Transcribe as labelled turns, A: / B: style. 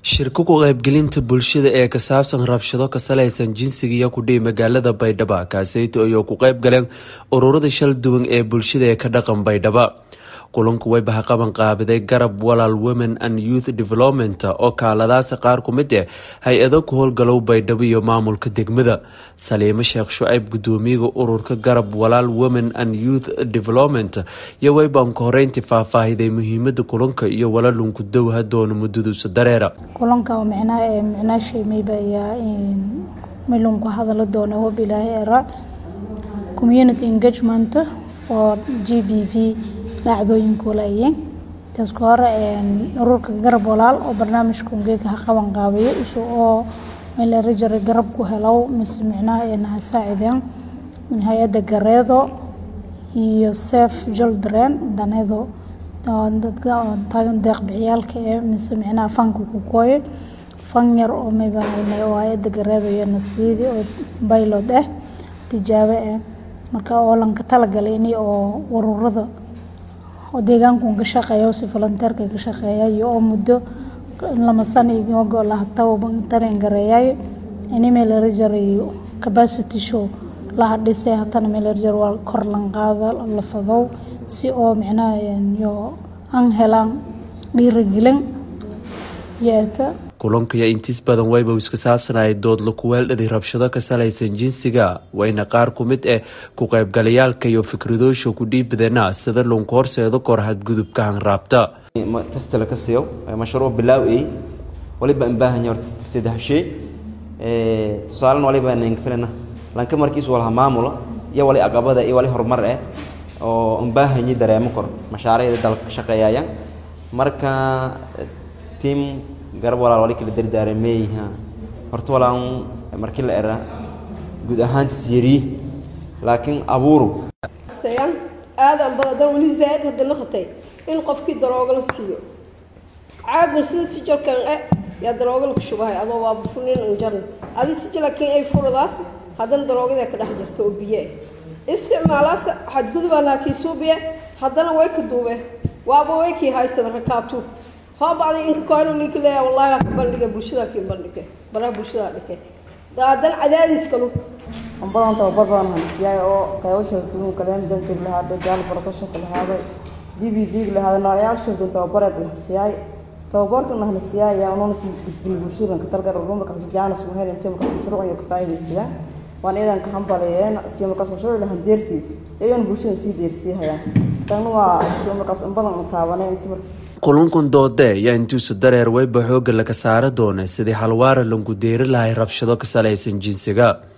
A: shirka ku qaybgelinta bulshada ee ka saabsan rabshado ka salaysan jinsiga iyo kudhihi magaalada baydhabo kaaseyto ayoo ku qayb galeen ururada shal duwan ee bulshada ee ka dhaqan baydhabo kulanku way bahaqaban qaabiday garab walaal women and youth development oo kaaladaasa qaar ku mid eh hay-ado ku howlgalow baydhabo iyo maamulka degmada saliimo sheekh shucayb gudoomiyaga ururka garab walaal women and youth development iyo waybanka horeyntii faahfaahiday muhiimada kulanka iyo walalunku dowha doona mudaduusa dareera
B: kulanka micnaashay mayba ayaa milunku hadala doona hob ilaahay era community engagement for g b v dhacdooyinka walaayeen taasku hore ururka garab walaal oo barnaamijka ungeeka ha qaban qaabayo isu oo meelrajara garab ku helow mise micnaha ha saacideen hay-adda gareedo iyo sef jildren daneedo dadka taagan deeq bixiyaalka ee mise micnaha fanka ku kooye fan yar oo mayba oo hay-adda gareedo iyo nasiidi oo baylod ah tijaabo ah marka oo lanka talagalay ini oo ururada oo deegaanku ka shaqeeya si volunteerka ka shaqeeya iyo oo muddo lama sano igogo lahataba tareen gareeyay ini meelarajaray capacity show laha dhisay hatana meelarajar waa kor lan qaada la fadow si oo micnaha yo aan helaan dhiirigelin yeeta
A: kulanka iyo intiis badan wayba iska saabsanayay doodla kuweeldhadi rabshado ka salaysan jinsiga wayna qaar ku mid eh ku qaybgalayaalka iyo fikradoosha ku dhiibadana sida lunku horseedo kor hadgudubka hanraabta
C: tastala ka siiyo mashruuc bilaaw ey waliba aan baahanya horta saddex shay tusaalena waliba aan filana lanka markiisu walaha maamula iyo wali aqabada iyo wali horumar eh oo aan baahanyi dareemo kor mashaariicda dalka ka shaqeeyaya marka tiim garab walaal wali kala dardaarameyha horta walaan markii la era guud ahaantiis yari laakiin abuuru
D: aadan badadan weli zaaid hadda naqatay in qofkii darooga la siiyo caagun sida si jalkan e yaa darooga laku shubahay adoo waa bufunin anjarna adi si jalakin ay furadaas haddana daroogada ka dhex jirto oo biyo ah isticmaalaas xadgudubaa laakii suubiye haddana way ka duube waaba way kii haysada rakaabtu hoobacday inka koyno ninka leeya wallahi ka bandhiga bulshada kii bandhige baraha bulshada dhike haddana cadaadiis kalu
E: badan tababar badan hansiyaay oo qaybo sharduun kaleen danjir lahaada jaal barkashanka lahaaday d b b lahaada noocyaal sharduun tababareed lahasiyaay tababarkan lahanasiyaay yaa unoona si gudbin bulshadanka talgar rumarka jaanas ugu hel intee markaas mashruuc iyo ka faa'iidaysadaan waan iidan ka hambaleeyeen si markaas mashruuc lahan deersi iyagoona bulshada sii deersiyahayaan tagna waa intii markaas in badan taabanay intii marka
A: kulankun doode ayaa intuusa dareer weyba xoogga laga saara doona sidii halwaara langu deeri lahay rabshado ka salaysan jinsiga